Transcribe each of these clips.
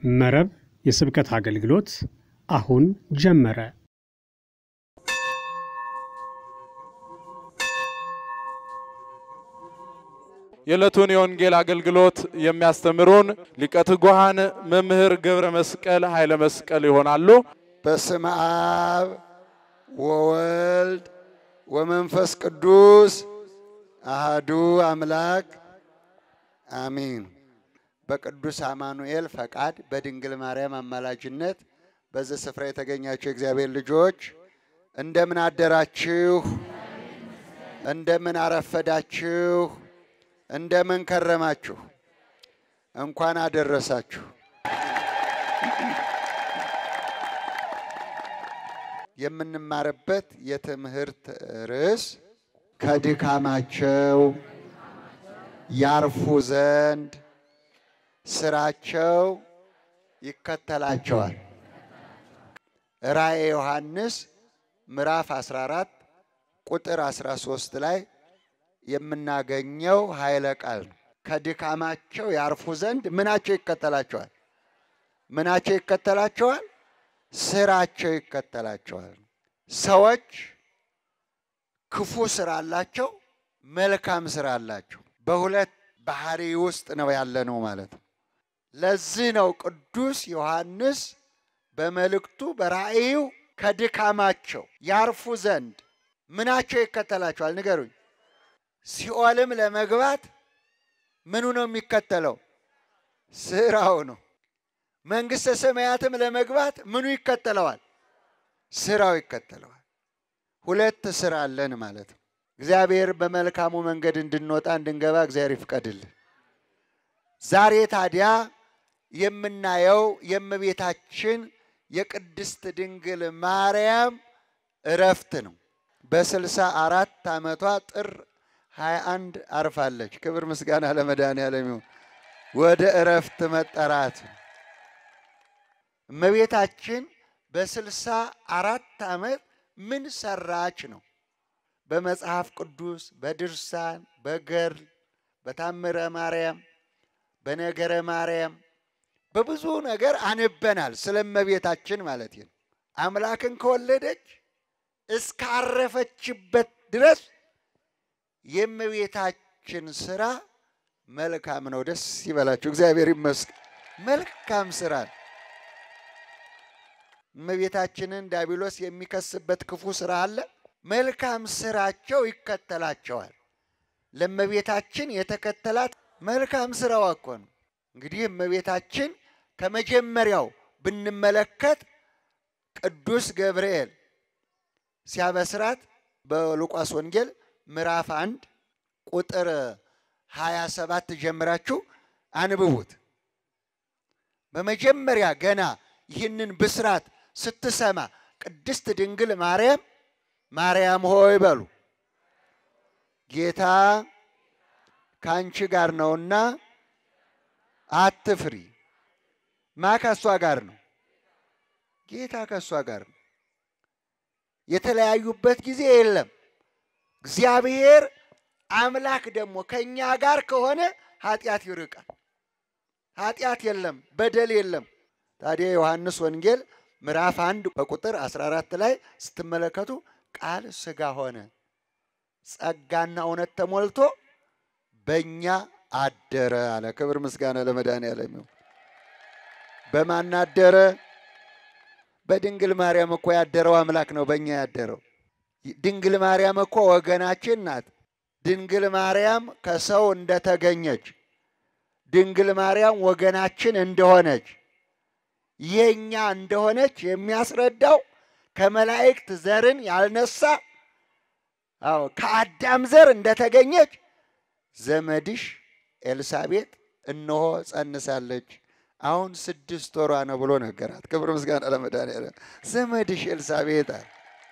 መረብ የስብከት አገልግሎት አሁን ጀመረ። የዕለቱን የወንጌል አገልግሎት የሚያስተምሩን ሊቀ ትጉሃን መምህር ገብረ መስቀል ኃይለ መስቀል ይሆናሉ። በስመ አብ ወወልድ ወመንፈስ ቅዱስ አህዱ አምላክ አሚን። በቅዱስ አማኑኤል ፈቃድ በድንግል ማርያም አማላጅነት በዚህ ስፍራ የተገኛችሁ የእግዚአብሔር ልጆች እንደምን አደራችሁ? እንደምን አረፈዳችሁ? እንደምን ከረማችሁ? እንኳን አደረሳችሁ። የምንማርበት የትምህርት ርዕስ ከድካማቸው ያርፉ ዘንድ ስራቸው ይከተላቸዋል። ራእየ ዮሐንስ ምዕራፍ 14 ቁጥር 13 ላይ የምናገኘው ኃይለ ቃል ነው። ከድካማቸው ያርፉ ዘንድ ምናቸው ይከተላቸዋል? ምናቸው ይከተላቸዋል? ስራቸው ይከተላቸዋል። ሰዎች ክፉ ስራ አላቸው፣ መልካም ስራ አላቸው። በሁለት ባህሪ ውስጥ ነው ያለነው ማለት ነው። ለዚህ ነው ቅዱስ ዮሐንስ በመልእክቱ በራእዩ ከድካማቸው ያርፉ ዘንድ ምናቸው ይከተላቸዋል? ንገሩኝ። ሲኦልም ለመግባት ምኑ ነው የሚከተለው? ስራው ነው። መንግሥተ ሰማያትም ለመግባት ምኑ ይከተለዋል? ስራው ይከተለዋል። ሁለት ስራ አለን ማለት ነው። እግዚአብሔር በመልካሙ መንገድ እንድንወጣ እንድንገባ እግዚአብሔር ይፍቀድልን። ዛሬ ታዲያ የምናየው የእመቤታችን የቅድስት ድንግል ማርያም እረፍት ነው። በስልሳ አራት ዓመቷ ጥር 21 አርፋለች። ክብር ምስጋና ለመድኃኔዓለም ይሁን። ወደ እረፍት መጠራት እመቤታችን በስልሳ አራት ዓመት ምን ሰራች ነው? በመጽሐፍ ቅዱስ በድርሳን በገድል በታምረ ማርያም በነገረ ማርያም በብዙ ነገር አንበናል። ስለ እመቤታችን ማለት ነው። አምላክን ከወለደች እስካረፈችበት ድረስ የእመቤታችን ስራ መልካም ነው። ደስ ይበላችሁ። እግዚአብሔር ይመስገን። መልካም ስራ እመቤታችንን ዲያብሎስ የሚከስበት ክፉ ስራ አለ። መልካም ስራቸው ይከተላቸዋል። ለእመቤታችን የተከተላት መልካም ስራዋ እኮ ነው። እንግዲህ እመቤታችን ከመጀመሪያው ብንመለከት ቅዱስ ገብርኤል ሲያበስራት በሉቃስ ወንጌል ምዕራፍ አንድ ቁጥር 27 ጀምራችሁ አንብቡት። በመጀመሪያ ገና ይህንን ብስራት ስትሰማ ቅድስት ድንግል ማርያም ማርያም ሆይ በሉ ጌታ ከአንቺ ጋር ነውና አትፍሪ። ማ ከእሷ ጋር ነው? ጌታ ከእሷ ጋር ነው። የተለያዩበት ጊዜ የለም። እግዚአብሔር አምላክ ደግሞ ከእኛ ጋር ከሆነ ኃጢአት ይርቃል። ኃጢአት የለም፣ በደል የለም። ታዲያ ዮሐንስ ወንጌል ምዕራፍ አንድ በቁጥር 14 ላይ ስትመለከቱ ቃል ሥጋ ሆነ ጸጋና እውነት ተሞልቶ በእኛ አደረ አለ። ክብር ምስጋና ለመድኃኔዓለም ይሁን። በማን አደረ? በድንግል ማርያም እኮ ያደረው አምላክ ነው በእኛ ያደረው። ድንግል ማርያም እኮ ወገናችን ናት። ድንግል ማርያም ከሰው እንደተገኘች፣ ድንግል ማርያም ወገናችን እንደሆነች የኛ እንደሆነች የሚያስረዳው ከመላእክት ዘርን ያልነሳ አዎ ከአዳም ዘር እንደተገኘች ዘመድሽ ኤልሳቤጥ እነሆ ጸንሳለች፣ አሁን ስድስት ወሯ ነው ብሎ ነገራት። ክብር ምስጋና ለመድኃኔዓለም። ዘመድሽ ኤልሳቤጥ አለ።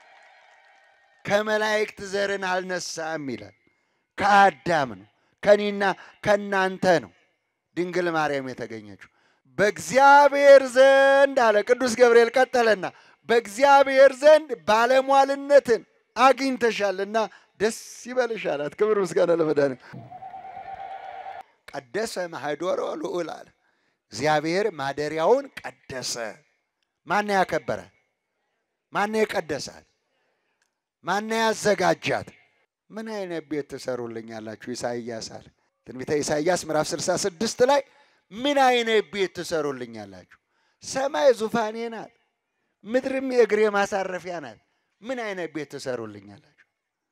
ከመላእክት ዘርን አልነሳም ይላል። ከአዳም ነው፣ ከኔና ከእናንተ ነው ድንግል ማርያም የተገኘችው። በእግዚአብሔር ዘንድ አለ ቅዱስ ገብርኤል ቀጠለና በእግዚአብሔር ዘንድ ባለሟልነትን አግኝተሻልና ደስ ይበልሽ አላት። ክብር ምስጋና ለመድኃኒዓለም። ቀደሰ ማህዶሮ ልዑል አለ እግዚአብሔር ማደሪያውን ቀደሰ። ማን ያከበረ? ማን የቀደሳት? ማን ያዘጋጃት? ምን አይነት ቤት ትሰሩልኛላችሁ? ኢሳይያስ አለ። ትንቢተ ኢሳይያስ ምዕራፍ 66 ላይ ምን አይነት ቤት ትሰሩልኛላችሁ? ሰማይ ዙፋኔ ናት፣ ምድርም የእግሬ ማሳረፊያ ናት። ምን አይነት ቤት ትሰሩልኛላችሁ?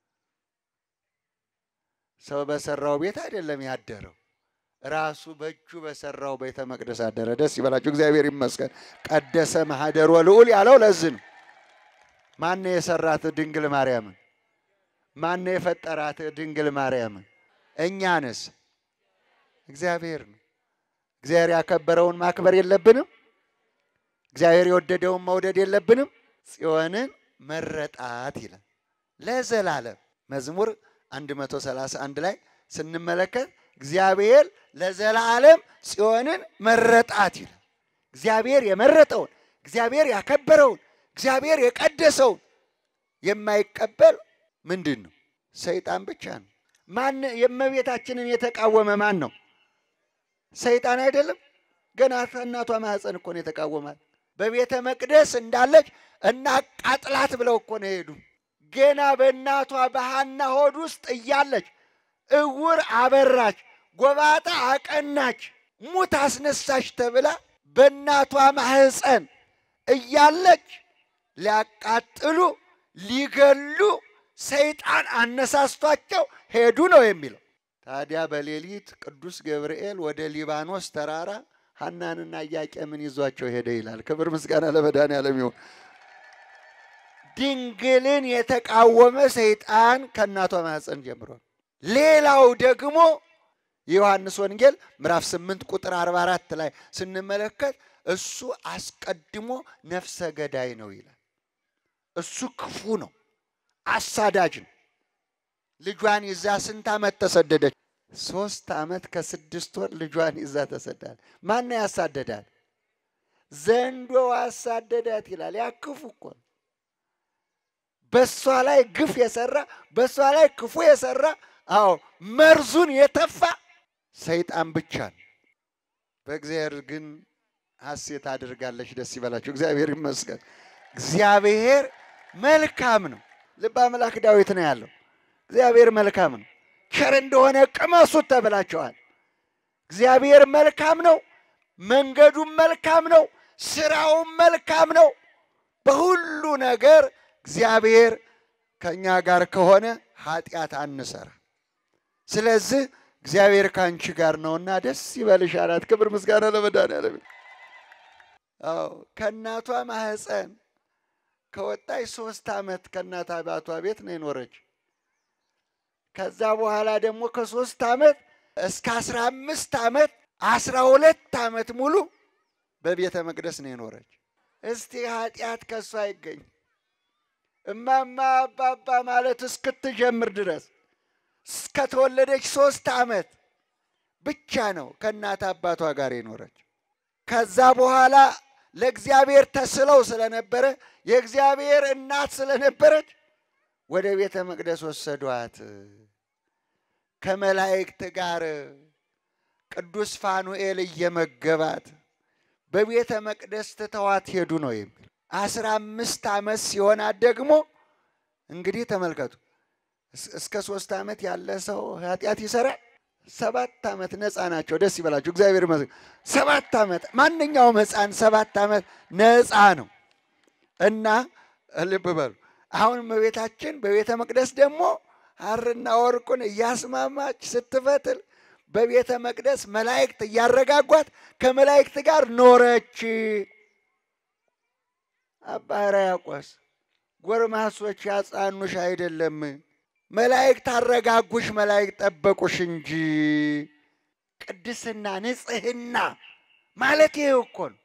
ሰው በሰራው ቤት አይደለም ያደረው፣ ራሱ በእጁ በሰራው ቤተ መቅደስ አደረ። ደስ ይበላችሁ፣ እግዚአብሔር ይመስገን። ቀደሰ ማህደሮ ልዑል ያለው ለዚህ ነው። ማነው የሰራት ድንግል ማርያምን? ማነው የፈጠራት ድንግል ማርያምን? እኛንስ እግዚአብሔር ነው። እግዚአብሔር ያከበረውን ማክበር የለብንም? እግዚአብሔር የወደደውን መውደድ የለብንም? ጽዮንን መረጣት ይላል ለዘላለም መዝሙር 131 ላይ ስንመለከት እግዚአብሔር ለዘላለም ጽዮንን መረጣት ይላል። እግዚአብሔር የመረጠውን እግዚአብሔር ያከበረውን እግዚአብሔር የቀደሰውን የማይቀበል ምንድን ነው? ሰይጣን ብቻ ነው። ማን የእመቤታችንን የተቃወመ ማን ነው? ሰይጣን አይደለም? ገና ከእናቷ ማኅፀን እኮ ነው የተቃወማት። በቤተ መቅደስ እንዳለች እናቃጥላት ብለው እኮ ነው የሄዱ። ገና በእናቷ በሐና ሆድ ውስጥ እያለች እውር አበራች፣ ጎባጣ አቀናች፣ ሙት አስነሳች ተብላ በእናቷ ማኅፀን እያለች ሊያቃጥሉ ሊገሉ ሰይጣን አነሳስቷቸው ሄዱ ነው የሚለው። ታዲያ በሌሊት ቅዱስ ገብርኤል ወደ ሊባኖስ ተራራ ሐናንና ኢያቄምን ይዟቸው ሄደ ይላል። ክብር ምስጋና ለመድኃኔዓለም ይሁን። ድንግልን የተቃወመ ሰይጣን ከእናቷ ማኅፀን ጀምሯል። ሌላው ደግሞ የዮሐንስ ወንጌል ምዕራፍ 8 ቁጥር 44 ላይ ስንመለከት እሱ አስቀድሞ ነፍሰ ገዳይ ነው ይላል። እሱ ክፉ ነው፣ አሳዳጅ ነው። ልጇን ይዛ ስንት ዓመት ተሰደደች? ሶስት ዓመት ከስድስት ወር ልጇን ይዛ ተሰዳል። ማን ያሳደዳል? ዘንዶ አሳደዳት ይላል። ያ ክፉ እኮ ነው። በእሷ ላይ ግፍ የሰራ በእሷ ላይ ክፉ የሰራ አዎ መርዙን የተፋ ሰይጣን ብቻ ነው። በእግዚአብሔር ግን ሐሴት አድርጋለች። ደስ ይበላችሁ። እግዚአብሔር ይመስገን። እግዚአብሔር መልካም ነው። ልበ አምላክ ዳዊት ነው ያለው። እግዚአብሔር መልካም ነው፣ ቸር እንደሆነ ቅመሱት ተብላችኋል። እግዚአብሔር መልካም ነው፣ መንገዱም መልካም ነው፣ ስራውም መልካም ነው። በሁሉ ነገር እግዚአብሔር ከእኛ ጋር ከሆነ ኃጢአት አንሰራ። ስለዚህ እግዚአብሔር ከአንቺ ጋር ነውና ደስ ይበልሽ አላት። ክብር ምስጋና ለመድኃኔዓለም። አዎ ከእናቷ ማህፀን ከወጣች ሶስት ዓመት ከእናት አባቷ ቤት ነው የኖረች። ከዛ በኋላ ደግሞ ከሶስት ዓመት እስከ አስራ አምስት ዓመት አስራ ሁለት ዓመት ሙሉ በቤተ መቅደስ ነው የኖረች። እስቲ ኃጢአት ከእሷ አይገኝ እማማ አባባ ማለት እስክትጀምር ድረስ እስከተወለደች ሶስት ዓመት ብቻ ነው ከእናት አባቷ ጋር የኖረች። ከዛ በኋላ ለእግዚአብሔር ተስለው ስለነበረ የእግዚአብሔር እናት ስለነበረች ወደ ቤተ መቅደስ ወሰዷት። ከመላእክት ጋር ቅዱስ ፋኑኤል እየመገባት በቤተ መቅደስ ትተዋት ሄዱ ነው የሚል። አስራ አምስት ዓመት ሲሆናት ደግሞ እንግዲህ ተመልከቱ፣ እስከ ሶስት ዓመት ያለ ሰው ኃጢአት ይሰራል። ሰባት ዓመት ነፃ ናቸው። ደስ ይበላቸው፣ እግዚአብሔር ይመስገን። ሰባት ዓመት ማንኛውም ሕፃን ሰባት ዓመት ነፃ ነው እና ልብ በሉ። አሁን እመቤታችን በቤተ መቅደስ ደግሞ ሐርና ወርቁን እያስማማች ስትፈትል በቤተ መቅደስ መላእክት እያረጋጓት ከመላእክት ጋር ኖረች። አባ ሕርያቆስ ጎርማሶች ያጻኑሽ አይደለም መላእክት አረጋጉሽ፣ መላእክት ጠበቁሽ እንጂ ቅድስና ንጽሕና ማለት ይሄ እኮ ነው።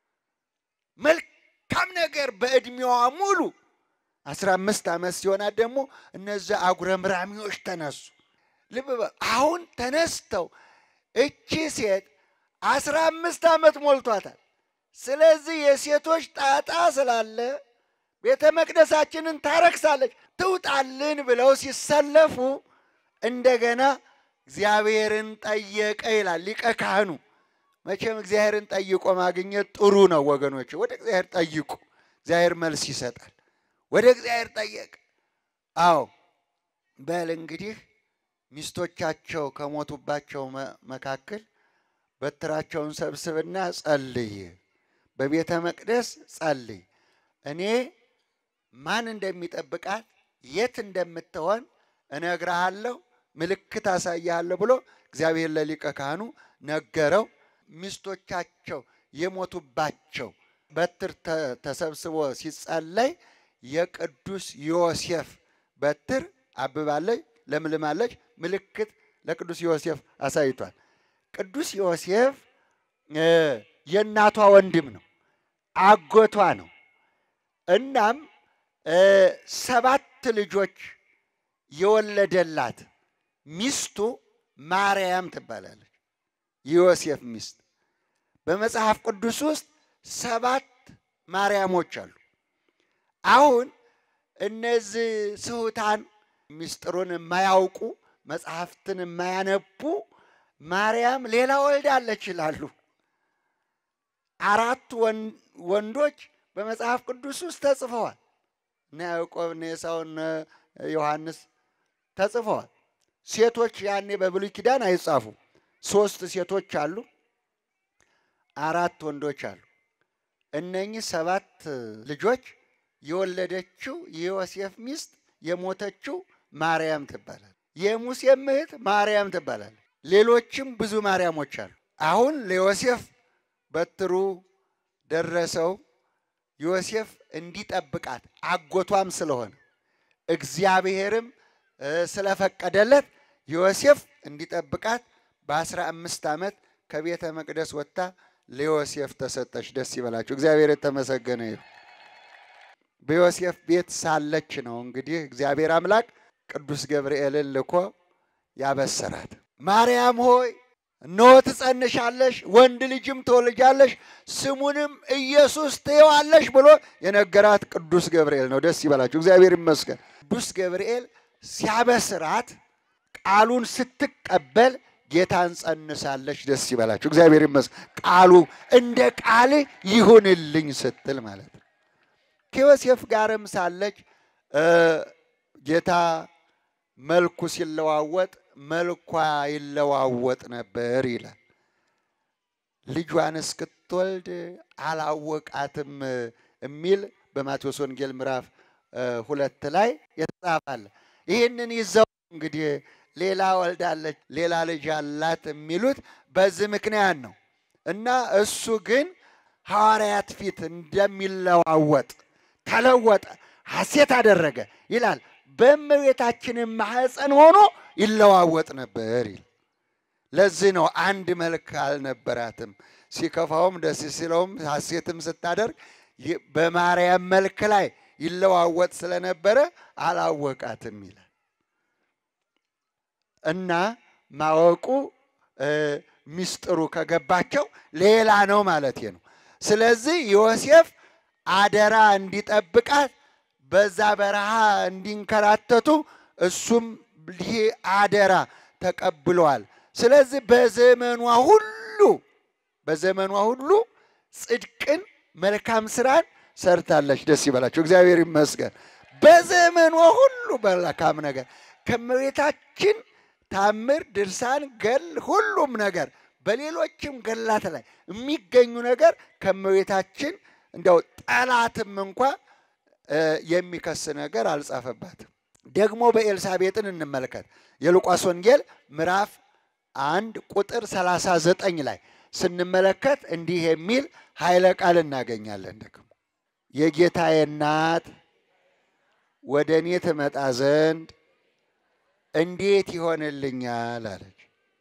መልካም ነገር በዕድሜዋ ሙሉ አስራ አምስት ዓመት ሲሆናት ደግሞ እነዚያ አጉረምራሚዎች ተነሱ። ልብ በል አሁን ተነስተው እቺ ሴት አስራ አምስት ዓመት ሞልቷታል። ስለዚህ የሴቶች ጣጣ ስላለ ቤተ መቅደሳችንን ታረክሳለች ትውጣልን ብለው ሲሰለፉ እንደገና እግዚአብሔርን ጠየቀ ይላል ሊቀ ካህኑ። መቼም እግዚአብሔርን ጠይቆ ማግኘት ጥሩ ነው ወገኖች። ወደ እግዚአብሔር ጠይቁ፣ እግዚአብሔር መልስ ይሰጣል። ወደ እግዚአብሔር ጠየቅ። አዎ በል እንግዲህ ሚስቶቻቸው ከሞቱባቸው መካከል በትራቸውን ሰብስብና ጸልይ፣ በቤተ መቅደስ ጸልይ። እኔ ማን እንደሚጠብቃት የት እንደምትሆን እነግርሃለሁ፣ ምልክት አሳያለሁ ብሎ እግዚአብሔር ለሊቀ ካህኑ ነገረው። ሚስቶቻቸው የሞቱባቸው በትር ተሰብስቦ ሲጸለይ የቅዱስ ዮሴፍ በትር አብባለች፣ ለምልማለች። ምልክት ለቅዱስ ዮሴፍ አሳይቷል። ቅዱስ ዮሴፍ የእናቷ ወንድም ነው፣ አጎቷ ነው። እናም ሰባት ልጆች የወለደላት ሚስቱ ማርያም ትባላለች። የዮሴፍ ሚስት በመጽሐፍ ቅዱስ ውስጥ ሰባት ማርያሞች አሉ። አሁን እነዚህ ስሑታን ምስጢሩን የማያውቁ መጽሐፍትን የማያነቡ ማርያም ሌላ ወልዳለች ይላሉ። አራቱ ወንዶች በመጽሐፍ ቅዱስ ውስጥ ተጽፈዋል። እነ ያዕቆብ፣ እነ ኤሳው፣ እነ ዮሐንስ ተጽፈዋል። ሴቶች ያኔ በብሉይ ኪዳን አይጻፉ። ሶስት ሴቶች አሉ፣ አራት ወንዶች አሉ። እነኚህ ሰባት ልጆች የወለደችው የዮሴፍ ሚስት የሞተችው ማርያም ትባላል። የሙሴም እህት ማርያም ትባላለች። ሌሎችም ብዙ ማርያሞች አሉ። አሁን ለዮሴፍ በትሩ ደረሰው። ዮሴፍ እንዲጠብቃት አጎቷም ስለሆነ እግዚአብሔርም ስለፈቀደለት ዮሴፍ እንዲጠብቃት በአስራ አምስት ዓመት ከቤተ መቅደስ ወጥታ ለዮሴፍ ተሰጠች። ደስ ይበላችሁ። እግዚአብሔር የተመሰገነ ይሁን። በዮሴፍ ቤት ሳለች ነው እንግዲህ እግዚአብሔር አምላክ ቅዱስ ገብርኤልን ልኮ ያበሰራት። ማርያም ሆይ እነሆ ትጸንሻለሽ፣ ወንድ ልጅም ትወልጃለሽ፣ ስሙንም ኢየሱስ ትይዋለሽ ብሎ የነገራት ቅዱስ ገብርኤል ነው። ደስ ይበላችሁ። እግዚአብሔር ይመስገን። ቅዱስ ገብርኤል ሲያበስራት ቃሉን ስትቀበል ጌታን ጸንሳለች። ደስ ይበላችሁ። እግዚአብሔር ይመስገን። ቃሉ እንደ ቃል ይሁንልኝ ስትል ማለት ነው። ከዮሴፍ ጋርም ሳለች ጌታ መልኩ ሲለዋወጥ መልኳ ይለዋወጥ ነበር ይላል። ልጇን እስክትወልድ አላወቃትም የሚል በማቴዎስ ወንጌል ምዕራፍ ሁለት ላይ የተጻፋለ። ይህንን ይዘው እንግዲህ ሌላ ወልዳለች፣ ሌላ ልጅ አላት የሚሉት በዚህ ምክንያት ነው እና እሱ ግን ሐዋርያት ፊት እንደሚለዋወጥ ተለወጠ፣ ሐሴት አደረገ ይላል። በእመቤታችንም ማኅፀን ሆኖ ይለዋወጥ ነበር ይል። ለዚህ ነው አንድ መልክ አልነበራትም። ሲከፋውም ደስ ሲለውም ሐሴትም ስታደርግ በማርያም መልክ ላይ ይለዋወጥ ስለነበረ አላወቃትም ይላል እና ማወቁ ሚስጥሩ ከገባቸው ሌላ ነው ማለት ነው። ስለዚህ ዮሴፍ አደራ እንዲጠብቃት በዛ በረሃ እንዲንከራተቱ እሱም ይህ አደራ ተቀብለዋል። ስለዚህ በዘመኗ ሁሉ በዘመኗ ሁሉ ጽድቅን መልካም ስራን ሰርታለች። ደስ ይበላቸው፣ እግዚአብሔር ይመስገን። በዘመኗ ሁሉ መልካም ነገር ከእመቤታችን ታምር፣ ድርሳን፣ ገል ሁሉም ነገር በሌሎችም ገላት ላይ የሚገኙ ነገር ከእመቤታችን እንዲያው ጠላትም እንኳ የሚከስ ነገር አልጻፈባትም። ደግሞ በኤልሳቤጥን እንመልከት። የሉቃስ ወንጌል ምዕራፍ አንድ ቁጥር 39 ላይ ስንመለከት እንዲህ የሚል ኃይለ ቃል እናገኛለን። ደግሞ የጌታዬ እናት ወደ እኔ ትመጣ ዘንድ እንዴት ይሆንልኛል አለች።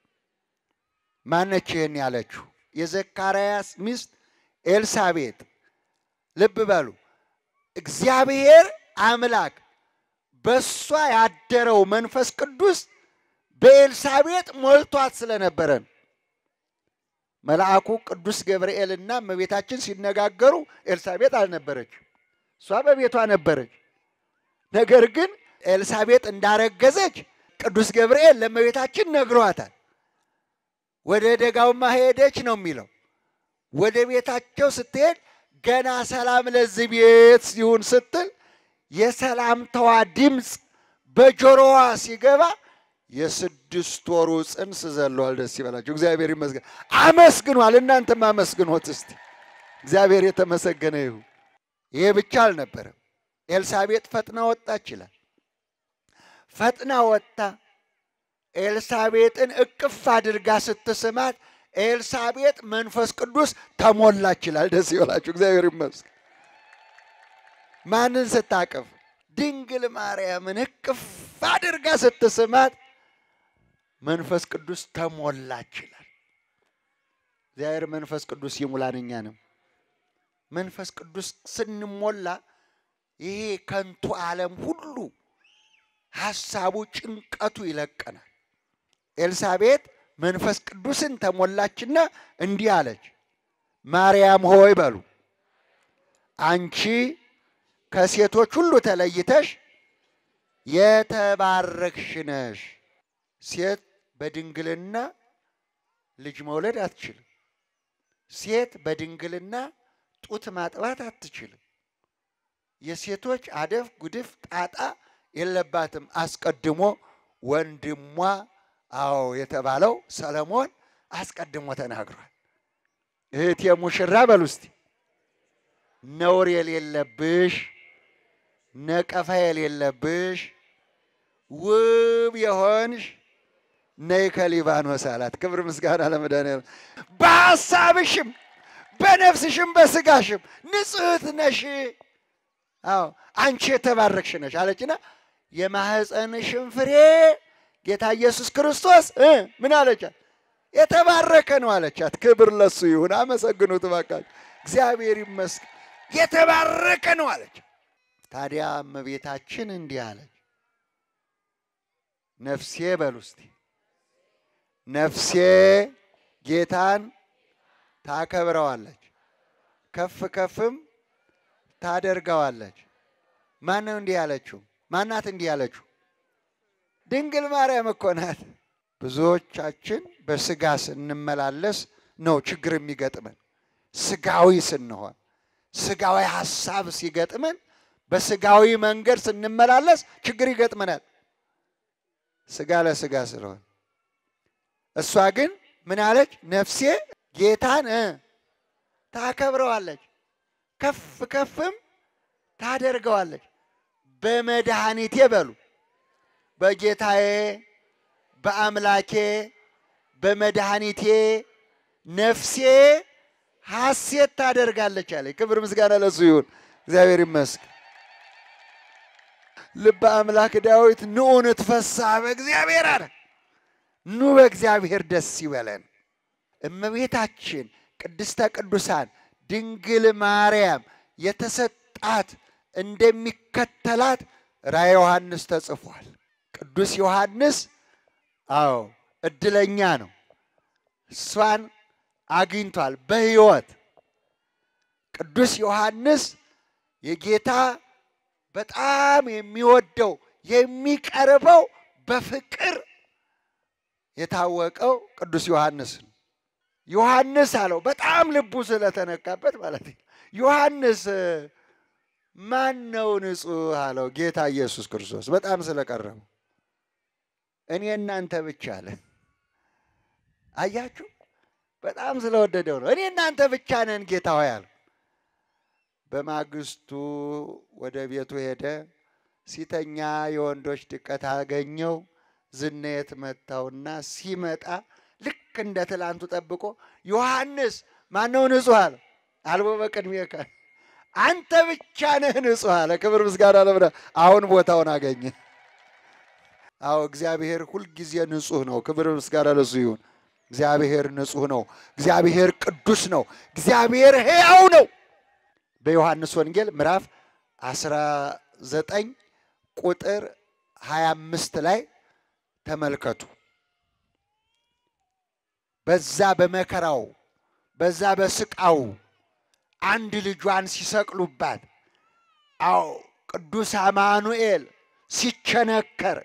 ማነች ይህን ያለችው? የዘካርያስ ሚስት ኤልሳቤጥ። ልብ በሉ እግዚአብሔር አምላክ በእሷ ያደረው መንፈስ ቅዱስ በኤልሳቤጥ ሞልቷት ስለነበረ ነው። መልአኩ ቅዱስ ገብርኤልና እመቤታችን ሲነጋገሩ ኤልሳቤጥ አልነበረች፣ እሷ በቤቷ ነበረች። ነገር ግን ኤልሳቤጥ እንዳረገዘች ቅዱስ ገብርኤል ለእመቤታችን ነግሯታል። ወደ ደጋውማ ሄደች ነው የሚለው። ወደ ቤታቸው ስትሄድ ገና ሰላም ለዚህ ቤት ይሁን ስትል የሰላምታዋ ድምፅ በጆሮዋ ሲገባ የስድስት ወሩ ጽንስ ዘለዋል። ደስ ይበላቸው። እግዚአብሔር ይመስገን። አመስግኗል። እናንተም አመስግኖት እስቲ። እግዚአብሔር የተመሰገነ ይሁን። ይሄ ብቻ አልነበረም። ኤልሳቤጥ ፈጥና ወጣች ይላል። ፈጥና ወጥታ ኤልሳቤጥን እቅፍ አድርጋ ስትስማት ኤልሳቤጥ መንፈስ ቅዱስ ተሞላች ይላል። ደስ ይበላችሁ። እግዚአብሔር ይመስገን። ማንን ስታቅፍ? ድንግል ማርያምን እቅፍ አድርጋ ስትስማት መንፈስ ቅዱስ ተሞላች ይላል። እግዚአብሔር መንፈስ ቅዱስ ይሙላን እኛንም። መንፈስ ቅዱስ ስንሞላ ይሄ ከንቱ ዓለም ሁሉ ሐሳቡ፣ ጭንቀቱ ይለቀናል። ኤልሳቤጥ መንፈስ ቅዱስን ተሞላችና እንዲህ አለች፣ ማርያም ሆይ በሉ አንቺ ከሴቶች ሁሉ ተለይተሽ የተባረክሽ ነሽ። ሴት በድንግልና ልጅ መውለድ አትችልም። ሴት በድንግልና ጡት ማጥባት አትችልም። የሴቶች አደፍ ጉድፍ ጣጣ የለባትም። አስቀድሞ ወንድሟ አዎ የተባለው ሰለሞን አስቀድሞ ተናግሯል። እህቴ ሙሽራ በሉ እስቲ ነውር የሌለብሽ ነቀፋ የሌለብሽ ውብ የሆንሽ ነይ ከሊባኖስ አላት። ክብር ምስጋና ለመድኃኒዓለም። በሐሳብሽም በነፍስሽም በስጋሽም ንጽሕት ነሽ። አዎ አንቺ የተባረክሽ ነሽ አለችና የማህፀንሽን ፍሬ ጌታ ኢየሱስ ክርስቶስ እ ምን አለቻት? የተባረከ ነው አለቻት። ክብር ለሱ ይሁን። አመሰግኑት እባካችሁ። እግዚአብሔር ይመስገን። የተባረከ ነው አለች። ታዲያ እመቤታችን እንዲህ አለች፣ ነፍሴ በሉ እስቲ ነፍሴ ጌታን ታከብረዋለች፣ ከፍ ከፍም ታደርገዋለች። ማን ነው እንዲህ ያለችው? ማናት እንዲህ ያለችው? ድንግል ማርያም እኮ ናት። ብዙዎቻችን በስጋ ስንመላለስ ነው ችግር የሚገጥመን። ስጋዊ ስንሆን ስጋዊ ሀሳብ ሲገጥመን በስጋዊ መንገድ ስንመላለስ ችግር ይገጥመናል። ስጋ ለስጋ ስለሆን እሷ ግን ምን አለች? ነፍሴ ጌታን እ ታከብረዋለች ከፍ ከፍም ታደርገዋለች። በመድኃኒቴ በሉ በጌታዬ በአምላኬ በመድኃኒቴ ነፍሴ ሐሴት ታደርጋለች አለ። ክብር ምስጋና ለሱ ይሁን። እግዚአብሔር ይመስገን። ልበ አምላክ ዳዊት ንዑ ንትፈስሐ በእግዚአብሔር አለ። ኑ በእግዚአብሔር ደስ ይበለን። እመቤታችን ቅድስተ ቅዱሳን ድንግል ማርያም የተሰጣት እንደሚከተላት ራዕየ ዮሐንስ ተጽፏል። ቅዱስ ዮሐንስ አዎ እድለኛ ነው። እሷን አግኝቷል በሕይወት ቅዱስ ዮሐንስ የጌታ በጣም የሚወደው የሚቀርበው በፍቅር የታወቀው ቅዱስ ዮሐንስ ነው። ዮሐንስ አለው በጣም ልቡ ስለተነካበት ማለት ነው። ዮሐንስ ማን ነው ንጹሕ አለው ጌታ ኢየሱስ ክርስቶስ በጣም ስለቀረበው እኔ እናንተ ብቻ አለ። አያችሁ በጣም ስለወደደው ነው። እኔ እናንተ ብቻ ነን ጌታ ሆይ አለ። በማግስቱ ወደ ቤቱ ሄደ። ሲተኛ የወንዶች ድቀት አገኘው። ዝናየት መታውና ሲመጣ ልክ እንደ ትላንቱ ጠብቆ ዮሐንስ ማነው ንጹሕ አለ። አልቦ በቅድሜከ አንተ ብቻ ነህ ንጹሕ አለ። ክብር ምስጋና ለምደ አሁን ቦታውን አገኘ። አዎ እግዚአብሔር ሁልጊዜ ንጹሕ ነው። ክብር ምስጋና ለሱ ይሁን። እግዚአብሔር ንጹሕ ነው። እግዚአብሔር ቅዱስ ነው። እግዚአብሔር ሕያው ነው። በዮሐንስ ወንጌል ምዕራፍ 19 ቁጥር 25 ላይ ተመልከቱ። በዛ በመከራው በዛ በስቃው አንድ ልጇን ሲሰቅሉባት፣ አዎ ቅዱስ አማኑኤል ሲቸነከር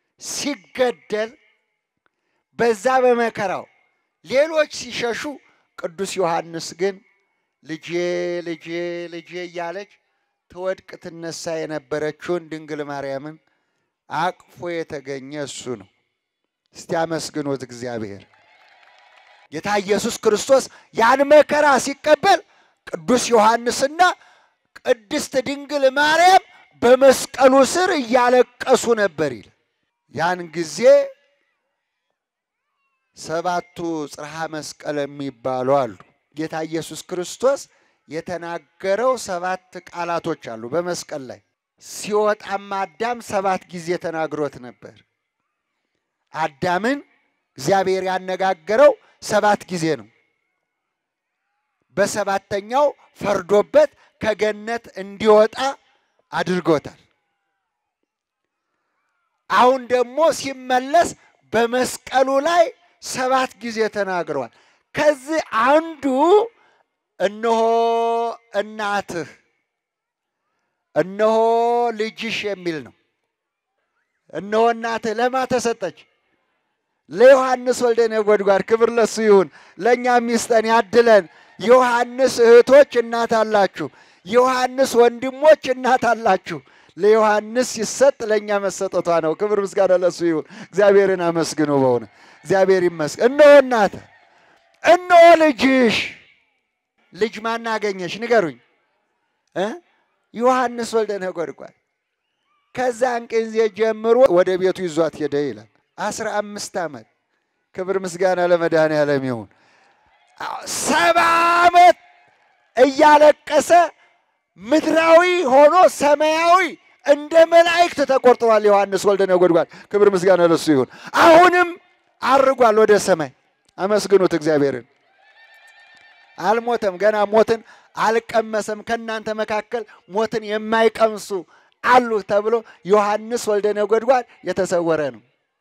ሲገደል፣ በዛ በመከራው ሌሎች ሲሸሹ፣ ቅዱስ ዮሐንስ ግን ልጄ ልጄ ልጄ እያለች ትወድቅ ትነሳ የነበረችውን ድንግል ማርያምን አቅፎ የተገኘ እሱ ነው። እስቲ አመስግኖት እግዚአብሔር። ጌታ ኢየሱስ ክርስቶስ ያን መከራ ሲቀበል ቅዱስ ዮሐንስና ቅድስት ድንግል ማርያም በመስቀሉ ስር እያለቀሱ ነበር ይል ያን ጊዜ ሰባቱ ጽርሐ መስቀል የሚባሉ አሉ። ጌታ ኢየሱስ ክርስቶስ የተናገረው ሰባት ቃላቶች አሉ በመስቀል ላይ። ሲወጣም አዳም ሰባት ጊዜ ተናግሮት ነበር። አዳምን እግዚአብሔር ያነጋገረው ሰባት ጊዜ ነው። በሰባተኛው ፈርዶበት ከገነት እንዲወጣ አድርጎታል። አሁን ደግሞ ሲመለስ በመስቀሉ ላይ ሰባት ጊዜ ተናግረዋል። ከዚህ አንዱ እነሆ እናትህ፣ እነሆ ልጅሽ የሚል ነው። እነሆ እናትህ ለማ ተሰጠች? ለዮሐንስ ወልደ ነጎድጓድ። ክብር ለሱ ይሁን። ለእኛ ሚስጠን ያድለን። ዮሐንስ እህቶች እናት አላችሁ፣ ዮሐንስ ወንድሞች እናት አላችሁ። ለዮሐንስ ሲሰጥ ለእኛ መሰጠቷ ነው። ክብር ምስጋና ለሱ ይሁን። እግዚአብሔርን አመስግኑ። በሆነ እግዚአብሔር ይመስገን። እነሆ እናትህ፣ እነሆ ልጅሽ። ልጅ ማን አገኘሽ? ንገሩኝ እ ዮሐንስ ወልደ ነጎድጓድ። ከዛን ጊዜ ጀምሮ ወደ ቤቱ ይዟት ሄደ ይላል። አስራ አምስት ዓመት ክብር ምስጋና ለመድኃኔዓለም ይሁን። ሰባ ዓመት እያለቀሰ ምድራዊ ሆኖ ሰማያዊ እንደ መላእክት ተቆርጥሯል ዮሐንስ ወልደ ነጎድጓድ። ክብር ምስጋና ለሱ ይሁን። አሁንም አርጓል ወደ ሰማይ። አመስግኑት እግዚአብሔርን። አልሞተም፣ ገና ሞትን አልቀመሰም። ከእናንተ መካከል ሞትን የማይቀምሱ አሉ ተብሎ ዮሐንስ ወልደ ነጎድጓድ የተሰወረ ነው።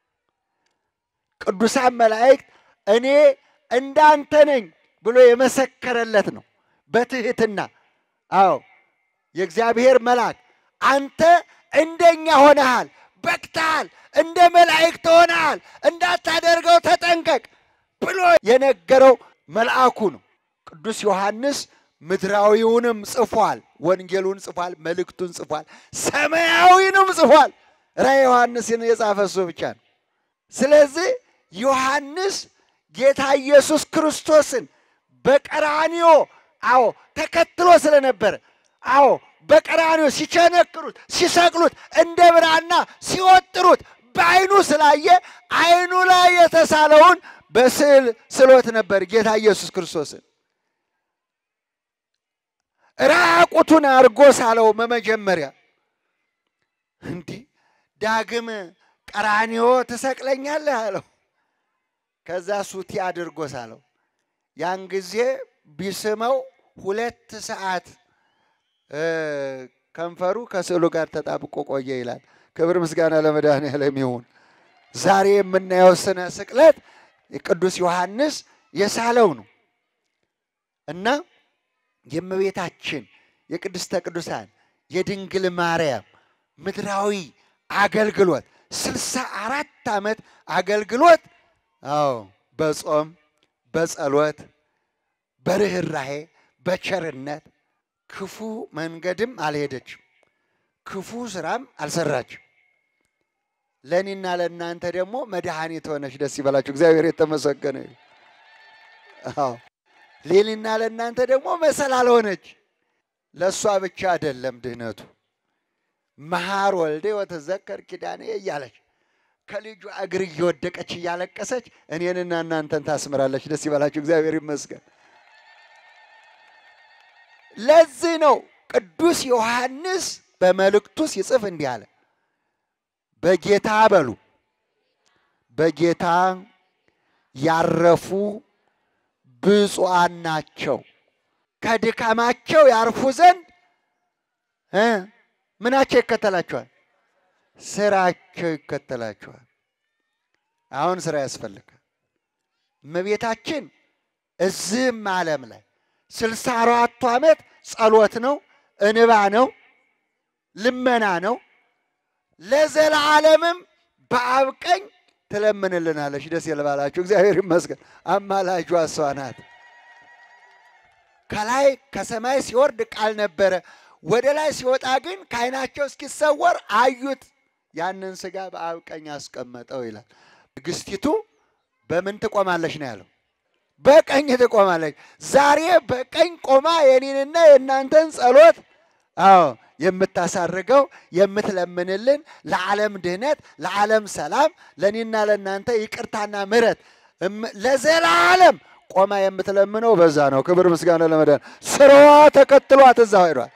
ቅዱሳን መላእክት እኔ እንዳንተ ነኝ ብሎ የመሰከረለት ነው በትህትና። አዎ የእግዚአብሔር መልአክ አንተ እንደኛ ሆነሃል፣ በቅተሃል፣ እንደ መላእክት ሆነሃል፣ እንዳታደርገው ተጠንቀቅ ብሎ የነገረው መልአኩ ነው። ቅዱስ ዮሐንስ ምድራዊውንም ጽፏል፣ ወንጌሉን ጽፏል፣ መልእክቱን ጽፏል፣ ሰማያዊንም ጽፏል። ራዕየ ዮሐንስን የጻፈ እሱ ብቻ ነው። ስለዚህ ዮሐንስ ጌታ ኢየሱስ ክርስቶስን በቀራንዮ አዎ ተከትሎ ስለነበረ አዎ በቀራንዮ ሲቸነክሩት ሲሰቅሉት እንደ ብራና ሲወጥሩት በዓይኑ ስላየ ዓይኑ ላይ የተሳለውን በስዕል ስሎት ነበር ጌታ ኢየሱስ ክርስቶስን ራቁቱን አድርጎ ሳለው በመጀመሪያ እንዲህ ዳግም ቀራንዮ ትሰቅለኛለህ አለው። ከዛ ሱቲ አድርጎ ሳለው። ያን ጊዜ ቢስመው ሁለት ሰዓት ከንፈሩ ከስዕሉ ጋር ተጣብቆ ቆየ ይላል። ክብር ምስጋና ለመድኃኔዓለም ይሁን። ዛሬ የምናየው ስነ ስቅለት ቅዱስ ዮሐንስ የሳለው ነው እና የእመቤታችን የቅድስተ ቅዱሳን የድንግል ማርያም ምድራዊ አገልግሎት ስልሳ አራት ዓመት አገልግሎት አዎ በጾም በጸሎት በርኅራሄ በቸርነት ክፉ መንገድም አልሄደችም፣ ክፉ ስራም አልሰራችም። ለእኔና ለእናንተ ደግሞ መድኃኒት ሆነች። ደስ ይበላችሁ። እግዚአብሔር የተመሰገነ ይሁን። አዎ ለእኔና ለእናንተ ደግሞ መሰላል ሆነች። ለእሷ ብቻ አይደለም ድህነቱ መሐር ወልደ ወተዘከር ኪዳኔ እያለች ከልጇ እግር እየወደቀች እያለቀሰች እኔንና እናንተን ታስምራለች። ደስ ይበላችሁ። እግዚአብሔር ይመስገን። ለዚህ ነው ቅዱስ ዮሐንስ በመልእክቱ ሲጽፍ እንዲህ አለ፣ በጌታ በሉ በጌታ ያረፉ ብፁዓን ናቸው፣ ከድካማቸው ያርፉ ዘንድ እ ምናቸው ይከተላቸዋል? ስራቸው ይከተላቸዋል። አሁን ስራ ያስፈልጋል። እመቤታችን እዚህም ዓለም ላይ ስልሳ አራቱ ዓመት ጸሎት ነው፣ እንባ ነው፣ ልመና ነው። ለዘላለምም በአብ ቀኝ ትለምንልናለች። ደስ ይበላችሁ። እግዚአብሔር ይመስገን። አማላጇ እሷ ናት። ከላይ ከሰማይ ሲወርድ ቃል ነበረ፣ ወደ ላይ ሲወጣ ግን ከዓይናቸው እስኪሰወር አዩት። ያንን ሥጋ በአብ ቀኝ አስቀመጠው ይላል። ንግሥቲቱ በምን ትቆማለች ነው ያለው? በቀኝ ትቆማለች። ዛሬ በቀኝ ቆማ የኔንና የእናንተን ጸሎት አዎ የምታሳርገው የምትለምንልን ለዓለም ድህነት፣ ለዓለም ሰላም፣ ለእኔና ለእናንተ ይቅርታና ምሕረት ለዘላለም ቆማ የምትለምነው በዛ ነው። ክብር ምስጋና ለመዳን ስራዋ ተከትሏት እዛ ሄዷል።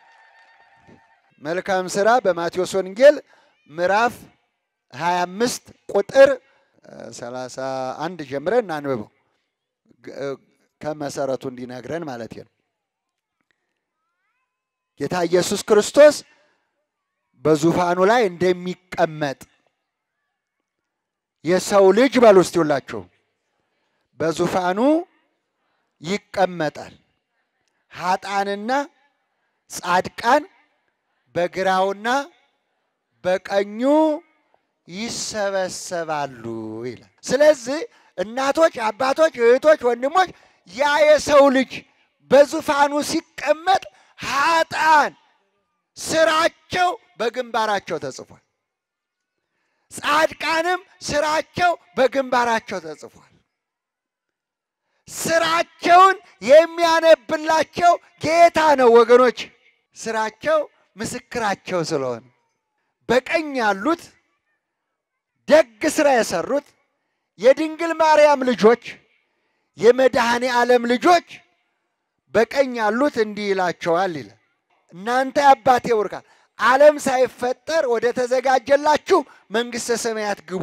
መልካም ስራ በማቴዎስ ወንጌል ምዕራፍ 25 ቁጥር 31 ጀምረን እናንብበው ከመሰረቱ እንዲነግረን ማለት ነው። ጌታ ኢየሱስ ክርስቶስ በዙፋኑ ላይ እንደሚቀመጥ የሰው ልጅ በሉ እስቲ ሁላችሁ በዙፋኑ ይቀመጣል። ኃጣንና ጻድቃን በግራውና በቀኙ ይሰበሰባሉ ይላል። ስለዚህ እናቶች፣ አባቶች፣ እህቶች፣ ወንድሞች ያ የሰው ልጅ በዙፋኑ ሲቀመጥ ኃጣን ስራቸው በግንባራቸው ተጽፏል። ጻድቃንም ስራቸው በግንባራቸው ተጽፏል። ስራቸውን የሚያነብላቸው ጌታ ነው ወገኖች። ስራቸው ምስክራቸው ስለሆነ በቀኝ ያሉት ደግ ስራ የሰሩት የድንግል ማርያም ልጆች የመድኃኔ ዓለም ልጆች በቀኝ ያሉት እንዲህ ይላቸዋል ይላል፣ እናንተ የአባቴ ቡሩካን ዓለም ሳይፈጠር ወደ ተዘጋጀላችሁ መንግሥተ ሰማያት ግቡ።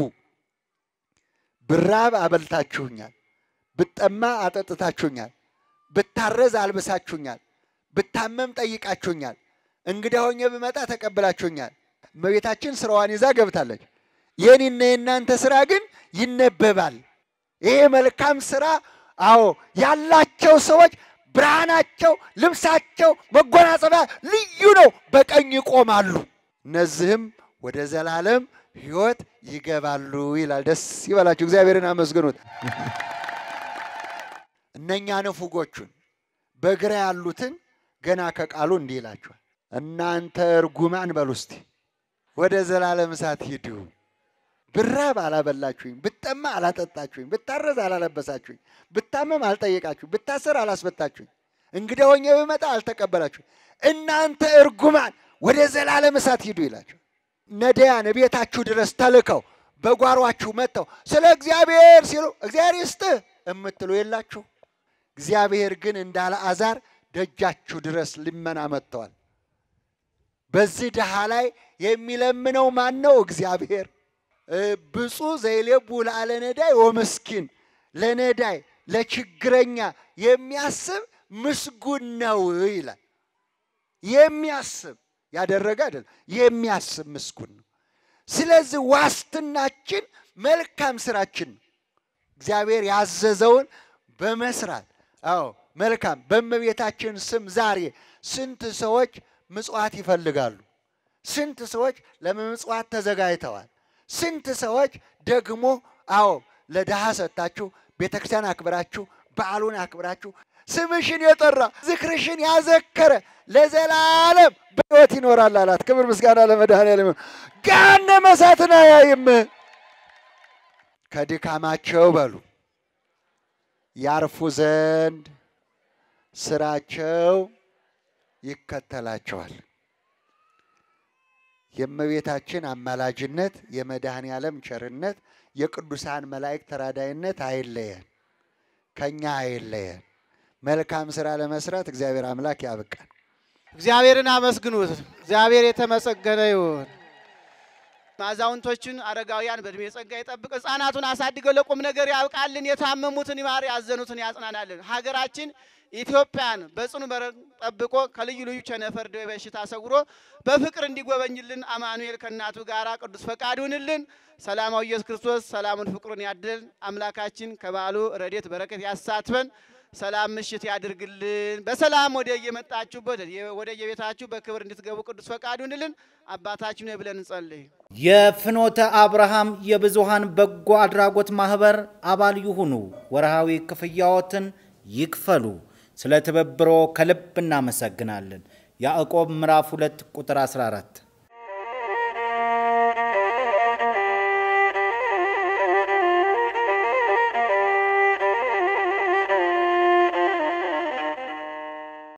ብራብ አበልታችሁኛል፣ ብጠማ አጠጥታችሁኛል፣ ብታረዝ አልብሳችሁኛል፣ ብታመም ጠይቃችሁኛል፣ እንግዳ ሆኜ ብመጣ ተቀብላችሁኛል። እመቤታችን ስራዋን ይዛ ገብታለች። የኔና የእናንተ ስራ ግን ይነበባል። ይሄ መልካም ስራ አዎ ያላቸው ሰዎች ብርሃናቸው፣ ልብሳቸው፣ መጎናጸፊያ ልዩ ነው። በቀኝ ይቆማሉ። እነዚህም ወደ ዘላለም ሕይወት ይገባሉ ይላል። ደስ ይበላችሁ፣ እግዚአብሔርን አመስግኑት። እነኛ ንፉጎቹን በግራ ያሉትን ገና ከቃሉ እንዲህ ይላቸዋል፣ እናንተ እርጉማን በሉ እስቲ ወደ ዘላለም እሳት ሂዱ። ብራብ አላበላችሁኝ፣ ብጠማ አላጠጣችሁኝ፣ ብታረዝ አላለበሳችሁኝ፣ ብታመም አልጠየቃችሁኝ፣ ብታሰር አላስፈታችሁኝ፣ እንግዳ ሆኜ ብመጣ አልተቀበላችሁኝ። እናንተ እርጉማን ወደ ዘላለም እሳት ሂዱ ይላቸው። ነዳያን ቤታችሁ ድረስ ተልከው በጓሯችሁ መጥተው ስለ እግዚአብሔር ሲሉ እግዚአብሔር ይስጥህ የምትሉ የላችሁ። እግዚአብሔር ግን እንዳለ አዛር ደጃችሁ ድረስ ልመና መጥተዋል። በዚህ ድሃ ላይ የሚለምነው ማን ነው? እግዚአብሔር። ብፁዕ ዘይሌቡ ለአለ ነዳይ ወምስኪን፣ ለነዳይ ለችግረኛ የሚያስብ ምስጉን ነው ይላል። የሚያስብ ያደረገ አይደለም፣ የሚያስብ ምስጉን ነው። ስለዚህ ዋስትናችን መልካም ስራችን ነው። እግዚአብሔር ያዘዘውን በመስራት አዎ መልካም በእመቤታችን ስም ዛሬ ስንት ሰዎች ምጽዋት ይፈልጋሉ። ስንት ሰዎች ለምጽዋት ተዘጋጅተዋል። ስንት ሰዎች ደግሞ አዎ ለድሃ ሰጥታችሁ ቤተ ክርስቲያን አክብራችሁ በዓሉን አክብራችሁ ስምሽን የጠራ ዝክርሽን ያዘከረ ለዘላለም በሕይወት ይኖራል አላት። ክብር ምስጋና ለመድኃኔዓለም። ገሃነመ እሳትን አያይም። ከድካማቸው በሉ ያርፉ ዘንድ ስራቸው ይከተላቸዋል። የእመቤታችን አማላጅነት፣ የመድኃኔ ዓለም ቸርነት፣ የቅዱሳን መላእክት ተራዳይነት አይለየን፣ ከኛ አይለየን። መልካም ስራ ለመስራት እግዚአብሔር አምላክ ያብቃን። እግዚአብሔርን አመስግኑት። እግዚአብሔር የተመሰገነ ይሁን። አዛውንቶችን፣ አረጋውያን በእድሜ ጸጋ ይጠብቅ። ሕፃናቱን አሳድገው ለቁም ነገር ያብቃልን። የታመሙትን ይማር፣ ያዘኑትን ያጽናናልን። ሀገራችን ኢትዮጵያን በጽኑ በረከት ጠብቆ ከልዩ ልዩ ቸነፈር፣ ደዌ፣ በሽታ ሰውሮ በፍቅር እንዲጎበኝልን አማኑኤል ከእናቱ ጋር ቅዱስ ፈቃድ ይሁንልን። ሰላማዊ ኢየሱስ ክርስቶስ ሰላሙን ፍቅሩን ያድል። አምላካችን ከበዓሉ ረድኤት በረከት ያሳትፈን። ሰላም ምሽት ያድርግልን። በሰላም ወደ የመጣችሁበት ወደ የቤታችሁ በክብር እንድትገቡ ቅዱስ ፈቃድ ይሁንልን። አባታችን ሆይ ብለን እንጸልይ። የፍኖተ አብርሃም የብዙሃን በጎ አድራጎት ማህበር አባል ይሁኑ። ወርሃዊ ክፍያዎትን ይክፈሉ። ስለ ትብብሮ ከልብ እናመሰግናለን። ያዕቆብ ምዕራፍ 2 ቁጥር 14